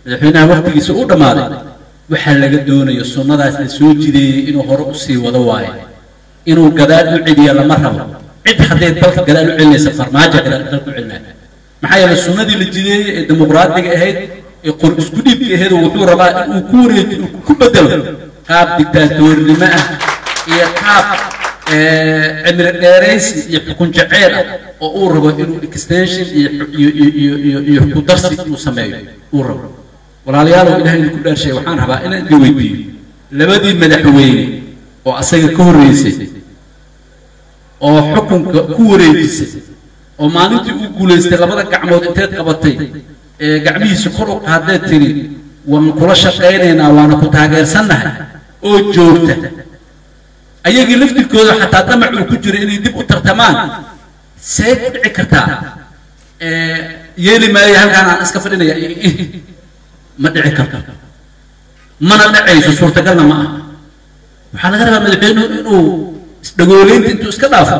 madaxweynaha waqtigiisa u dhammaaday waxaa laga doonayo sunnadaas la soo jideeyey inuu hore usii wado waayo inuu gadaal u celiya lama rabo cid hadday dalka gadaal u celinaysa farmaajo gadaal dalka u celinaya maxaa yeelay sunnadii la jideeyey ee dimuqraadiga ahayd ee qor isku dhiibka ahayd wuxuu rabaa inuu ku wareeji ku bedelo qaab dictaatoornimo ah iyo qaab cimri dheeraysi iyo xukun jaceyl ah oo uu rabo inuu extension iyo iyo iyo iyo iyo ku darsi inuu sameeyo uu rabo walaalayaalow ilahay idinku dhaarshay waxaan rabaa inaan idin weydiiyo labadii madaxweyne oo asaga ka horreysay oo xukunka ku wareejisay oo maalintii uu guulaystay labada gacmood inteed qabatay ee gacmihiisa kor u qaadee tiri waan kula shaqaynaynaa waana ku taageersannahay oo joogta ayagii laftirkooda xataa damac uu ku jiro inay dib u tartamaan see ku dhici kartaa yeeli maayo halkaan aan iska fadhinaya ma dhici karto mana dhacayso suurtagalna ma aha waxaa laga rabaa madaxweynuhu inuu isdhagooleynta intuu iska dhaafo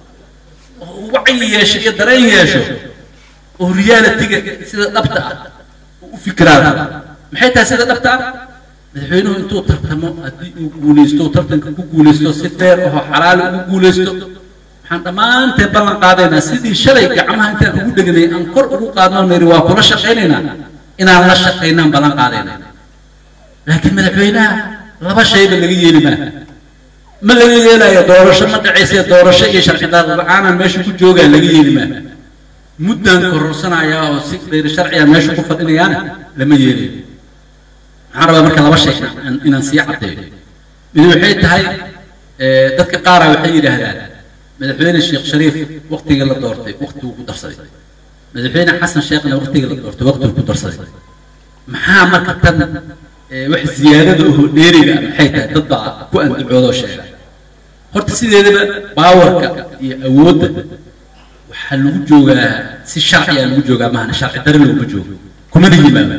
oo wacyi yeesho iyo dareen yeesho oo realitiga sida dhabta ah u fikiraado maxay tahay sida dhabta ah madaxweynuhu intuu tartamo haddii uu guulaysto tartanka ku guulaysto si feer ahoo xalaali ugu guulaysto waxaan dhammaanteen ballan qaadaynaa sidii shalay gacmaha intaan ugu dheganay aan kor ugu qaadno niri waa kula shaqaynaynaa inaan la shaqaynaan ballan qaadaynaa laakiin madaxweynaha laba shayba laga yeeli maa ma laga yeelayo doorasho ma dhacayse doorasho iyo sharci la-aanan meesha ku joogaa laga yeeli maa muddaan kororsanaya oo si khayr sharciya meesha ku fadhinayaana lama yeelayo waxaan rabaa marka laba shay inaan sii caddeeyo mid waxay tahay dadka qaara waxay yidhaahdaan madaxweyne sheekh shariif waqtigii la doortay waqtiguu ku darsaday madaxweyne xasan sheekhna waqtigii la doortay waqtiguu ku darsaday maxaa marka tan wax ziyaadada oo dheeriga maxay tahay dad baa ku andacoodoo sheega horta sideedaba baawarka iyo awoodda waxaa lagu joogaa si sharciya lagu joogaa mahana sharci dare laguma joogo kumana yimaado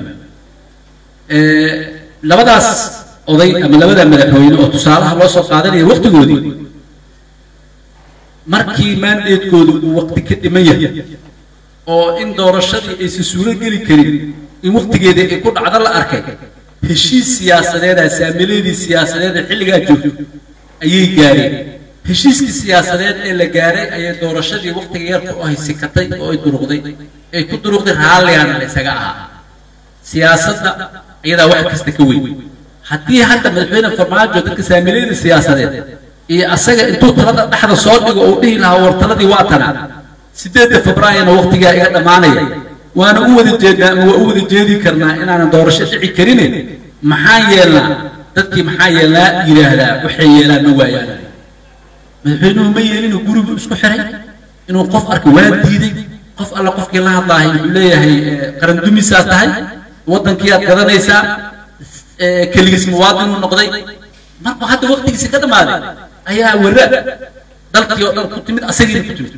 labadaas oday ama labada madaxweyne oo tusaalaha loo soo qaadanaya waqtigoodii markii maandeedkoodu uu waqti ka dhiman yahay oo in doorashadii aysan suuro geli karin in waqtigeeda ay ku dhacdo la arkay heshiis siyaasadeeda saamiladii siyaasadeed ee xilligaa joogto ayay gaareen heshiiskii siyaasadeed ee la gaaray ayay doorashadii waqtiga yarka oo ay sikatay oo ay duruqday ay ku duruqday raalligaana la isaga ahaa siyaasadda iyadaa wax kasta ka weyn haddii hadda madaxweyne farmaajo dadka saamilayda siyaasadeed iyo asaga intuu talada dhexda soo dhigo uu dhihi lahaa war taladii waa tana sideedda febraayona waqtigaa iga dhammaanaya waana u wada jeednaa ama waa u wada jeedi karnaa inaanan doorasho dhici karine maxaa yeelnaa dadkii maxaa yeelnaa yidhaahdaa waxay yeelaan ma waayaan madaxweynuhu ma yeelinu gurigu isku xiray inuu qof arka waa diiday qof alla qofkii la hadlaahay wuxuu leeyahay qarandumisaa tahay waddankiiaad gadanaysaa keligiis muwaadinuu noqday markuu hadda waqtigiisi ka dhammaaday ayaa wara dalkii oo dhan ku timid asagiina ku timid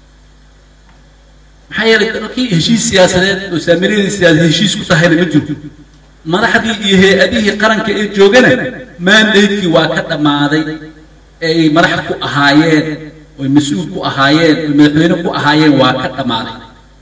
maxaa yeelay dalkii heshiis siyaasadeed oo saamilayadii siyaasadeed heshiis ku tahayna ma jiro madaxdii iyo hay-adihii qaranka ee joogana maandaydkii waa ka dhammaaday ee ay madax ku ahaayeen oy mas-uul ku ahaayeen oy madaxweyne ku ahaayeen waa ka dhammaaday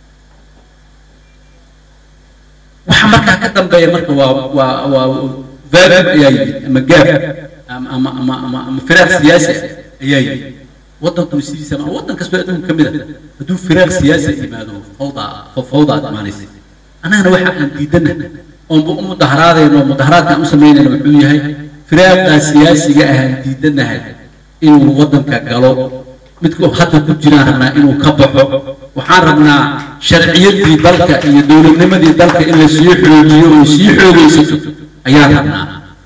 waxa markaa ka dambeeya marka waa waa waa vaab ayaa yimid ama gaab ama ama ama ama ama firaaq siyaasi ah ayaa yimid waddankuna sidiisa ma waddan kastoo adduunka ka mid a hadduu firaaq siyaasi yimaado fawda fawdaad imaanaysa annagana waxa aan diidana oonba u mudaharaadayno oo mudaharaadkaan u samaynayna wuxuu yahay firaaqaa siyaasiga ahaan diidanahay inuu waddanka galo midka hadda ku jiraan rabnaa inuu ka baxo waxaan rabnaa sharciyadii dalka iyo dowladnimadii dalka in la sii xoojiyo oo sii xoogaysato ayaan rabnaa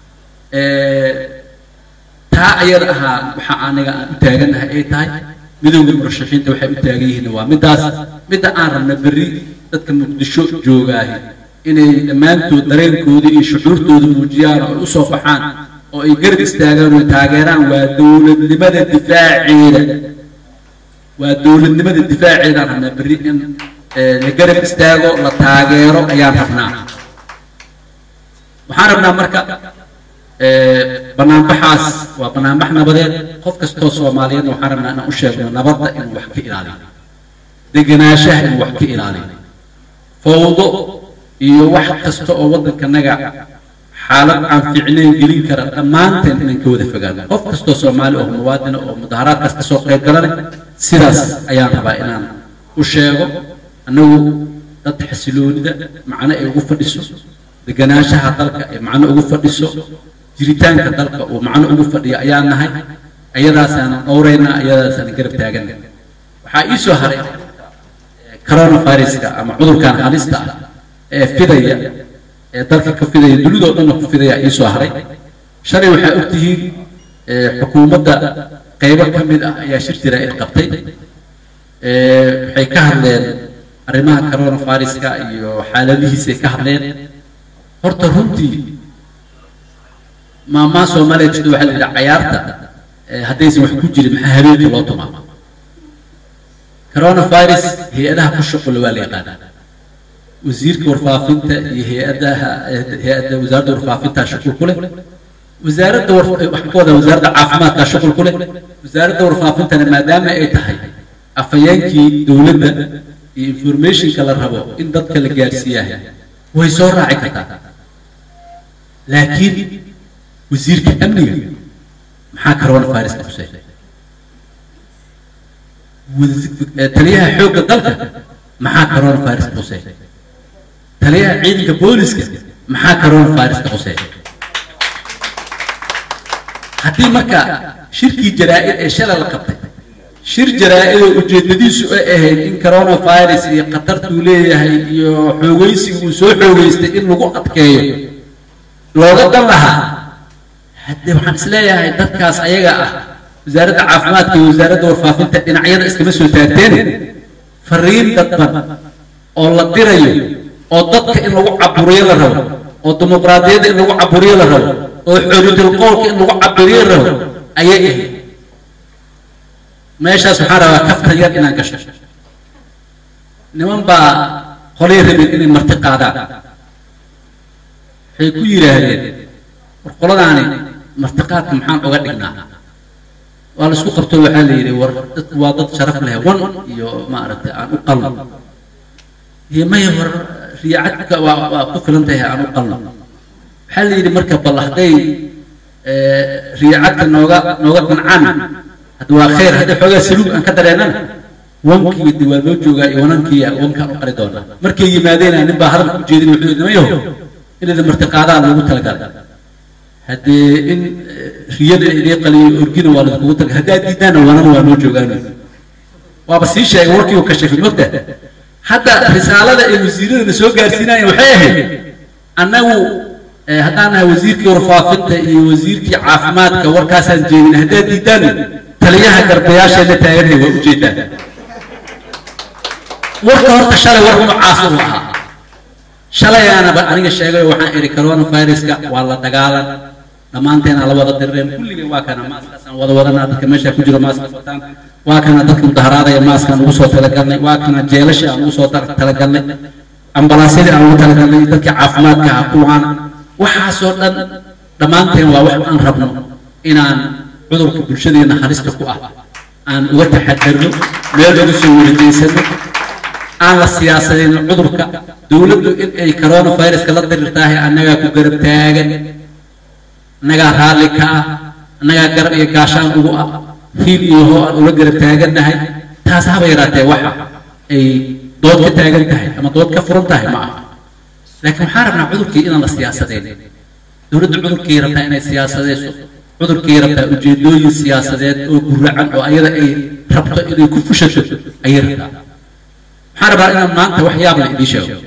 taa ayada ahaa waxa aniga aan u taaganahay ay tahay midowda murashaxiinta waxay u taagan yihiin waa middaas midda aan rabna berri dadka muqdisho joogaahi inay dhammaantood dareenkooda iyo shucuurtooda muujiyaan oo ay u soo baxaan oo ay garab istaagaan oo taageeraan waa dowladnimada difaaceeda waa dowladnimada difaaceedaan rabnaa berri in la garab istaago la taageero ayaan rabnaa waxaan rabnaa marka banaanbaxaas waa banaanbax nabadeed qof kastoo soomaaliyeedna waxaan rabnaa inaan u sheegno nabadda inuu wax ka ilaaliyo degenaanshaha inuu wax ka ilaaliyo fawdo iyo wax kasta oo waddankanaga xaalad aan fiicnayn gelin kara dhammaanteen inaan ka wada fogaano qof kastoo soomaali oo muwaadina oo mudaharaadkaas kasoo qayb galana sidaas ayaan rabaa inaan u sheego annagu dad xasiloonida macno ay ugu fadhiso deganaanshaha dalka ay macno ugu fadhiso jiritaanka dalka uu macno ugu fadhiyo ayaan nahay ayadaasaanan dhowraynaa ayadaasaanan garab taagana waxaa ii soo haray coronaviruska ama cudurkan halista ah ee fidaya ee dalka ka fidaya dunidoo dhanna ku fidaya ii soo haray shalay waxaa ogtihiin xukuumadda qaybo ka mid ah ayaa shir jaraa'id qabtay waxay ka hadleen arrimaha coronaviruska iyo xaaladihiisay ka hadleen horta runtii maamaa soomaaliya jirta waxaa la yidhaha cayaarta haddaysan wax ku jirin maxaa habeenka loo tumaa coronavirus hay-adaha ku shuqula waa la yaqaanaa wasiirka warfaafinta iyo hay-adaha hay-adda wasaaradda warfaafinta shuqul ku leh wasaaradda waxaan ka wadaa wasaaradda caafimaadka shuqul ku leh wasaaradda warfaafintana maadaama ay tahay afhayeenkii dowladda iyo informationka la rabo in dadka la gaarsiiyahay way soo raaci kartaa laakiin wasiirka amniga maxaa coronaviruska khusay taliyaha xoogga dalka maxaa coronaviruska khusay taliyaha ciidanka booliska maxaa coronaviruska khusay haddii marka shirkii jaraa'id ee shalay la qabtay shir jaraa'idoo ujeedadiisu ay ahayd in coronavirus iyo khatartuu leeyahay iyo xoogaysiga uu soo xoogaystay in lagu adkeeyo looga dan lahaa haddee waxaan isleeyahay dadkaas ayaga ah wasaaradda caafimaadka iyo wasaaradda warfaafinta dhinacyada iskama soo taagteen fariin dadban oo la dirayo oo dadka in lagu caburiyo la rabo oo dimuqraadiyadda in lagu caburiyo la rabo oo xoriyatul qowlka in lagu caburiyo la rabo ayay ahayd meeshaas waxaan rabaa kaftan yar inaan gasho niman baa qolay rabeen inay marti qaadaan waxay ku yidhaahdeen war qoladaani martiqaadka maxaan uga dhignaa waa la isku qabto waxaa la yidhi war dad waa dad sharaf leh wan iyo maaragtay aan u qalno iyo maya war riyaacadka waa waa ku filan tahay aan u qalno waxaa la yidhi marka bal hadday riyaacadka nooga nooga qancaan hadda waa khayr haddii xoogaa saluug aan ka dareennana wankii de waa loo joogaa iyo wanankiiya wankaan u qari doonaa markay yimaadeen nin baa hadalka u jeedin wuxuu yidhi nimayaho inayda martiqaadaan loogu talagalay haddee in riyada idii qaliyo orgina waa lakugu taga haddaad diidaana wanan waa noo joogaan waaba sii sheegay warkii uu kashafay mogta hadda risaalada ay wasiiradana soo gaarsiinayeen waxay ahayd annagu haddaan nahay wasiirkii warfaafinta iyo wasiirkii caafimaadka warkaasaan jeedin haddaad diidaan taliyaha garbayaasheena taaganhay waa ujeedaan warka horta shalay war noocaas uu ahaa shalayaanaba aniga sheegayo waxaan idhi coronaviruska waa la dagaalan dhammaanteena la wada dirreen kulligeen waa kana maaskaasaan wada wadanaa dadka meesha ku jiro maaska wataan waa kana dadka mudaharaadaya maaskaan ugu soo talagalnay waa kana jeelasha aan ugu soo talagalnay ambalaasyadii aan ugu talagalnay dadkii caafimaadka ah kuwaan waxaasoo dhan dhammaanteen waa wax aan rabno inaan cudurka bulshadeena halista ku ah aan uga taxadarno meel uga soo werijeysano aan la siyaasadeen cudurka dowladdu in ay coronaviruska la dirirtaahay annagaa ku garab taagan annagaa raalli ka ah annagaa garab iyo gaashaan ugu ah hiil iyo hoo aan ula garab taagannahay taas haba yaraatee waxa ay dood ka taagan tahay ama dood ka furan tahay ma aha laakiin waxaan rabnaa cudurkii inaan la siyaasadeen dowladda cudurkii rabtaa inay siyaasadeyso cudurkii rabtaa ujeedooyin siyaasadeed oo guracan oo ayada ay rabto inay ku fushato ayay rabtaa waxaan rabaa inaan maanta wax yaab la idiin sheego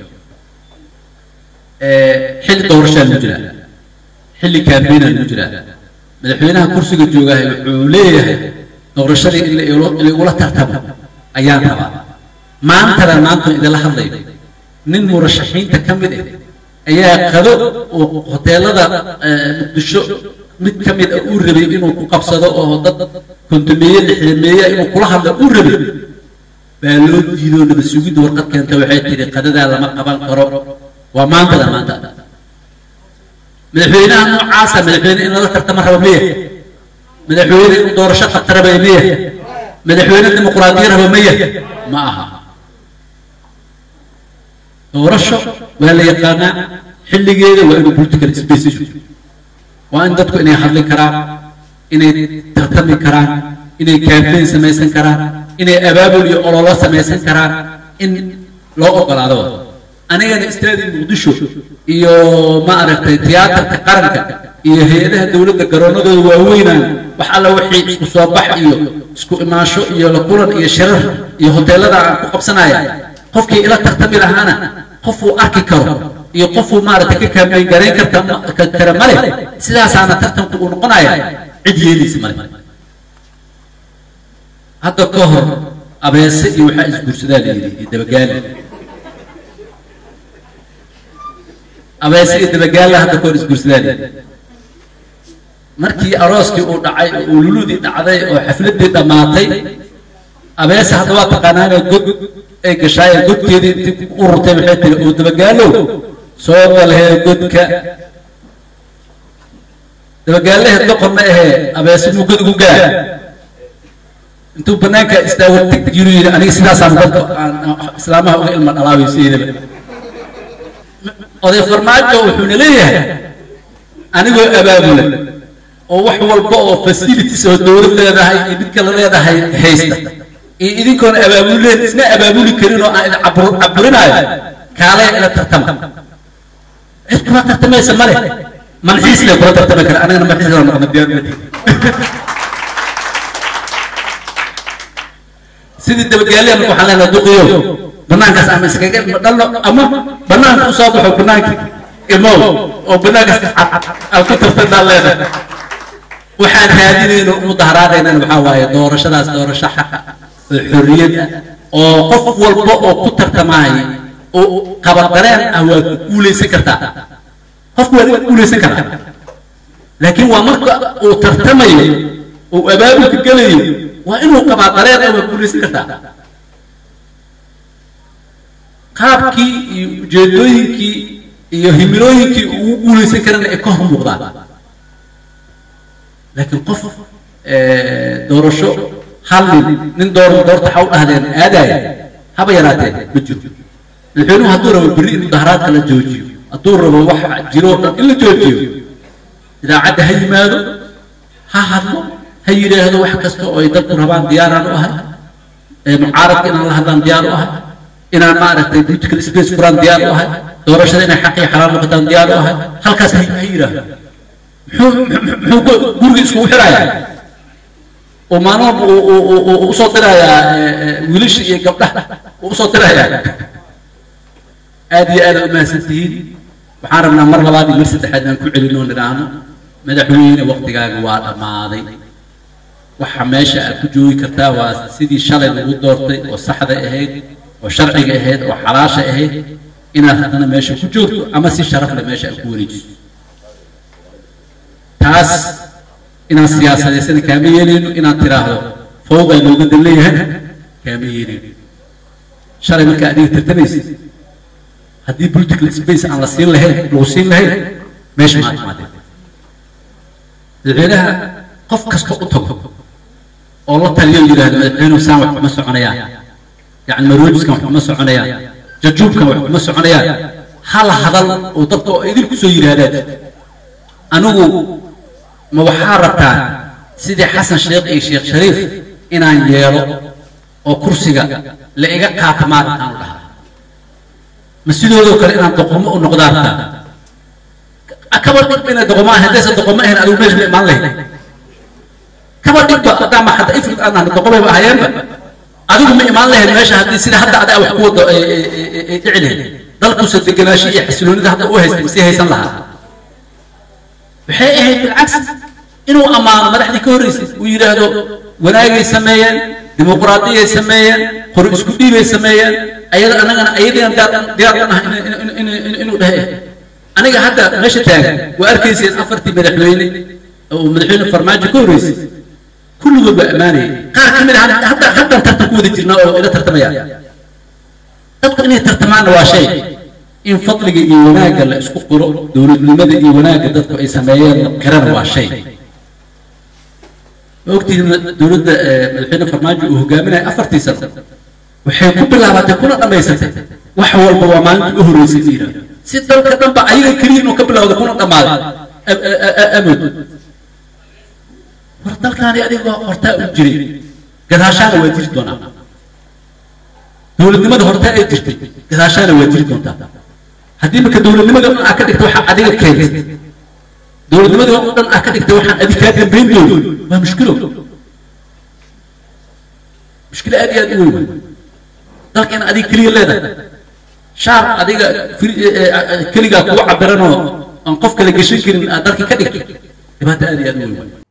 xilli doorashaa lagu jiraa xilli kaambeynaa lagu jiraa madaxweynaha kursiga joogahay wuxuu leeyahay doorashadii in laigula tartamo ayaan rabaa maantana maanta idinla hadlayo nin murashaxiinta ka mid ah ayaa qado oo hoteelada muqdisho mid ka mid ah uu rabay inuu ku qabsado oo dad kontumeeye lixdameeya inuu kula hadlo uu rabay baa loo diidoo nabad sugidda warqad keenta waxay tidhi qadadaa lama qaban karo waa maantada maanta madaxweynaha noocaasa madaxweyne in lala tartama raba miya madaxweyne in doorasho qabta raba miya madaxweyne dimuqraadiya raba miya ma aha doorasho waa la yaqaanaa xilligeeda waa inuu political space jiro waa in dadku inay hadli karaan inay tartami karaan inay campaign samaysan karaan inay abaabul iyo ololo samaysan karaan in loo ogolaado anigana istaadi muqdisho iyo ma aragtay tiyaatarka qaranka iyo hay-adaha dowladda garoonadooda waaweynaan wax alla wixii isku soo bax iyo isku imaansho iyo la kulan iyo shirar iyo hoteelada aan ku qabsanaya qofkii ila tartami lahaana qofuu arki karo iyo qofuu maaragtay ka kaameen garayn karta kara male sidaasaana tartanku uu noqonaya cid yeelaysa male hadda ka hor abeese iyo waxaa isguursadaa la yidhi iyo dabagaale abeese iyo dabagaale hadda ka hor isguursadaa la yidhi markii arooskii uu dhacay oo ululudii dhacday oo xafladdii dhammaatay abeese hadda waa taqaanaanee god ay gashaayeen godkeedii intii u rurtay waxay tiri oo dabagaalow soo galhee godka dabagaalaheed doqorna ahee abeese muu god ugu gaa intuu banaanka istaago tig yinu yidhi aniga sidaasaan dadka islaamaha uga ilma dhalaabaysiidaba oday farmaajo wuxuuna leeyahay anigoo abaabula oo wax walba oo facilities oo dowlad leedahay iyo mid kale leedahay haysta iyo idinkoona abaabuleen isna abaabuli karin oo aan idin caburinaayo kaalaya ila tartama cid kuma tartamaysa male malxiis le kula tartami kara anigana malxiis la noqona diyaar madi sidii dabagaaliya marka waxaan leenahay duqiyo banaankaas ama iskaga dhalno ama banaanka u soo baxo banaanka imow oo banaankaas aan ku tartanaan leenahay waxaan raadinayno mudaharaadaynana waxaa waaye doorashadaas doorasho xaqa oo xorriyad ah oo qof walba oo ku tartamaaya oo qabadareen ah waa ku guulaysan kartaa qofku waa ku guulaysan karaa laakiin waa marka uu tartamayo uu abaabulka gelayo waa inuu qabaa dareen ah waa guulaysan kartaa qaabkii iyo ujeedooyinkii iyo himilooyinkii ugu guulaysan karana ay ka hor muuqdaan laakiin qof doorasho hal nin nin door doorta waxa u dhahdeen aadaya haba yaraatee ma jiro madaxweynuhu hadduu rabo berri in mudaharaadka la joojiyo hadduu rabo wax jiro dhan in la joojiyo idaacadda ha yimaado ha hadlo ha yidhaahdo wax kasta oo ay dadku rabaan diyaaraan u ahay mucaaradka inaan la hadlaan diyaar u ahay inaan maaragtay political space furaan diyaar u ahay doorashada inay xaq iyo xalaal noqotaan diyaar u ahay halkaas ha yidhaahdo muxuu guriga iskugu xirayaa oo maalin walba usoo dirayaa wiilasha iyo gabdhaha usoo dirayaa aad iyo aad u mahadsan tihiin waxaan rabnaa mar labaad iyo mar saddexaad aan ku celinoo nidhaahno madaxweyne waktigaaga waa dhammaaday waxa meesha aad ku joogi kartaa waa sidii shalay lagu doortay oo saxda ahayd oo sharciga ahayd oo xalaasha ahayd inaad haddana meesha ku joogto ama si sharaf leh meesha aad ku wareejiso taas inaan siyaasadeysana kaama yeelayno inaad tiraahdo fawdaa looga dan leeyahay kaama yeelayno shalay markaa adiga tartamaysid haddii political space aan la siin lahayn lagu siin lahayn meesha maad imaadeen madaxweynaha qof kasta u tago oo la taliyo yidhaahdo madaxweynuhu saan wax kuma soconayaan yacni maroojiskan wax kuma soconayaan jajuubkan wax kuma soconayaan hal hadal oo dadka oo idin kusoo yidhaahdaad anigu ma waxaa rabtaa sidii xasan sheekh iyo sheekh shariif inaan yeelo oo kursiga la iga qaato maalintaan dhaha ma sidoodoo kale inaan doqomo u noqdaa rabtaa kaba dhigba inay doqomo ahayn haddaysan doqomo ahayn adigu meesha ma imaan lahayd kaba dhigba haddaa ma hadda ifrid aan ahna doqomayba ahayeenba adigu ma imaan lahayd meesha haddii sida hadda adaa wax ku wado ay dhici lahayd dalkuusa degenaashi iyo xasiloonida hadda u haysta masii haysan lahaa waxay ahayd bilcagsi inuu ammaano madaxdii ka horreysay uu yidhaahdo wanaagay sameeyeen dimuqraadiyay sameeyeen qori isku dhiibay sameeyeen ayada anagana ayadiina diyaar u nahay inuu dhahe aniga hadda meesha taagan waa arkayseen afartii madaxweyne oo madaxweyne farmaajo ka horreysay kulligood waa ammaanayay qaar ka mid a hadda haddan tartan ku wada jirnaa oo ila tartamaya dadku inay tartamaanna waa shay in fadliga iyo wanaagga la isku qiro dowladnimada iyo wanaagga dadku ay sameeyeen la qirana waa shay ma ogtihiin dowladda madaxweyne farmaajo uu hogaaminaya afartii sano waxay ku bilaabatay kuna dhammaysatay wax walba waa maalinta u horreysay la yidhahdo si dalka dhanba ayaga keliya inuu ka bilowda kuna dhammaaday amood war dalkaani adigoo hortaa u jiray gadaashaana waa jiri doonaa dowladnimada hortaa ay jirtay gadaashaana waa jiri doontaa haddii marka dowladnimada dhan aa ka dhigta waxaa adiga keentay dowladnimada oo dhan aa ka dhigtay waxaan adig kaa dambayn doono waa mushkilo mushkilo aad iyo aad u weyn dalka in adiga keliya leedahay shaar adiga keligaa kugu cabiranoo aan qof kale geshan karin aad dalka ka dhigto dhibaato aad iyo aad u weyn